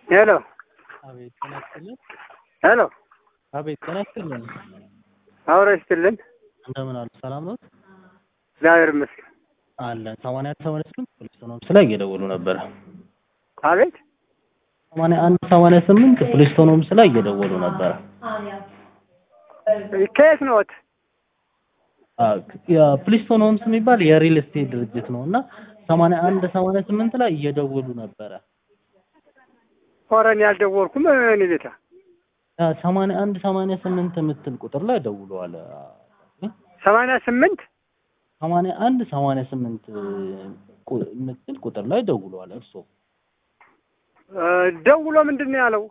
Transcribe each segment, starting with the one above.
ሄሎ አቤት ጤና ይስጥልን። ሄሎ አቤት ጤና ይስጥልን። አውረ ይስጥልን። እንደምን አሉ? ሰላም ነው እግዚአብሔር ይመስገን። አለን። ሰማንያ አንድ ሰማንያ ስምንት ፖሊስ ቶኖምስ ላይ እየደወሉ ነበረ። አቤት ሰማንያ አንድ ሰማንያ ስምንት ፖሊስ ቶኖምስ ላይ እየደወሉ ነበረ። ከየት ነዎት? ፕሊስቶን ሆምስ የሚባል የሪል ስቴት ድርጅት ነው እና ሰማንያ አንድ ሰማንያ ስምንት ላይ እየደወሉ ነበረ። ኧረ እኔ አልደወልኩም። እኔ ቤታ ሰማንያ አንድ ሰማንያ ስምንት የምትል ቁጥር ላይ ደውለዋል። ሰማንያ ስምንት ሰማንያ አንድ ሰማንያ ስምንት የምትል ቁጥር ላይ ደውለዋል። እርስዎ ደውሎ ምንድን ነው ያለው?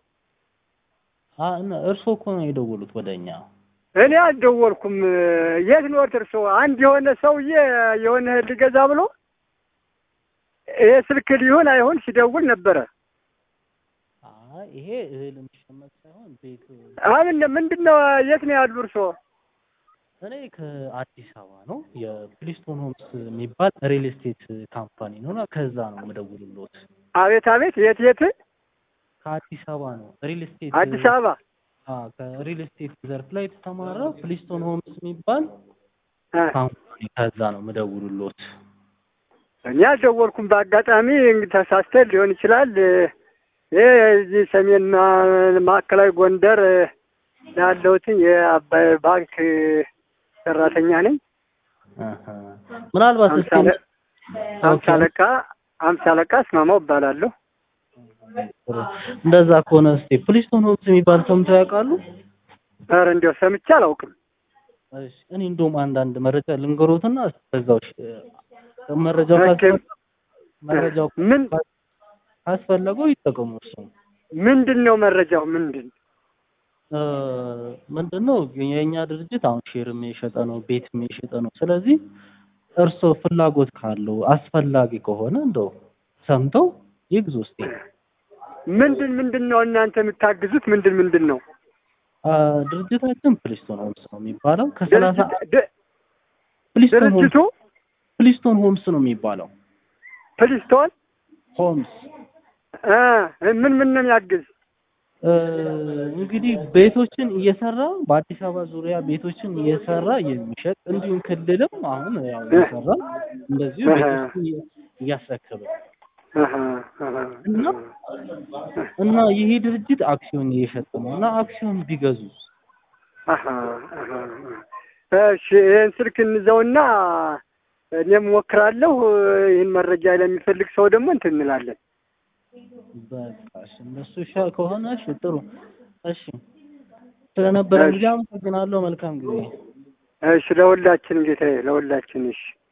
እርስዎ እኮ ነው የደወሉት ወደ እኛ። እኔ አልደወልኩም። የት ነዎት እርስዎ? አንድ የሆነ ሰውዬ የሆነ እህል ሊገዛ ብሎ ይሄ ስልክ ሊሆን አይሆን ሲደውል ነበረ። አይ ይሄ እህል የሚሸመት ሳይሆን ቤት አምን ምንድን ነው? የት ነው ያሉ እርስዎ? እኔ ከአዲስ አበባ ነው። የፕሊስቶን ሆምስ የሚባል ሪል ስቴት ካምፓኒ ነው እና ከዛ ነው የምደውልልዎት። አቤት አቤት። የት የት? ከአዲስ አበባ ነው። ሪል ስቴት አዲስ አበባ አዎ፣ ከሪል ስቴት ዘርፍ ላይ የተሰማራ ፕሊስቶን ሆምስ የሚባል ካምፓኒ ከዛ ነው የምደውልልዎት። እኔ አልደወልኩም። በአጋጣሚ እንግዲህ ተሳስተን ሊሆን ይችላል። ይሄ እዚህ ሰሜንና ማዕከላዊ ጎንደር ያለሁትን የአባይ ባንክ ሰራተኛ ነኝ። ምናልባት እስኪ አምሳ አለቃ አምሳ አለቃ አስማማው እባላለሁ። እንደዛ ከሆነ እስቲ ፕሊስቶን ሆምስ የሚባል ሰምተው ያውቃሉ? ኧረ እንዲያው ሰምቼ አላውቅም። እሺ እኔ እንደውም አንዳንድ መረጃ ልንገሮትና በዛው መረጃው መረጃው ምን ካስፈለገው ይጠቀሙ። እሱ ምንድን ነው መረጃው? ምንድን ምንድን ነው የእኛ ድርጅት አሁን ሼርም የሸጠ ነው፣ ቤትም የሸጠ ነው። ስለዚህ እርስዎ ፍላጎት ካለው አስፈላጊ ከሆነ እንደው ሰምተው ይግዙ እስቲ። ምንድን ምንድን ነው እናንተ የምታግዙት? ምንድን ምንድን ነው? ድርጅታችን ፕሊስቶን ሆምስ ነው የሚባለው። ከሰላሳ ፕሊስቶን ሆምስ ድርጅቱ ፕሊስቶን ሆምስ ነው የሚባለው። ፕሊስቶን ሆምስ እ ምን ምን ነው የሚያግዝ? እንግዲህ ቤቶችን እየሰራ በአዲስ አበባ ዙሪያ ቤቶችን እየሰራ የሚሸጥ እንዲሁም ክልልም አሁን ያው እየሰራ እንደዚሁ ቤቶችን እያስረከበ እና እና ይሄ ድርጅት አክሲዮን እየሸጠ ነው እና አክሲዮን ቢገዙ እሺ ይህን ስልክ እንዘውና እኔም ሞክራለሁ። ይህን መረጃ ለሚፈልግ ሰው ደግሞ እንትን እንላለን። በቃ እሺ፣ እነሱ ይሻል ከሆነ እሺ፣ ጥሩ እሺ። ስለነበረ ጊዜ አመሰግናለሁ። መልካም ጊዜ። እሺ፣ ለሁላችን ጌታዬ፣ ለሁላችን እሺ።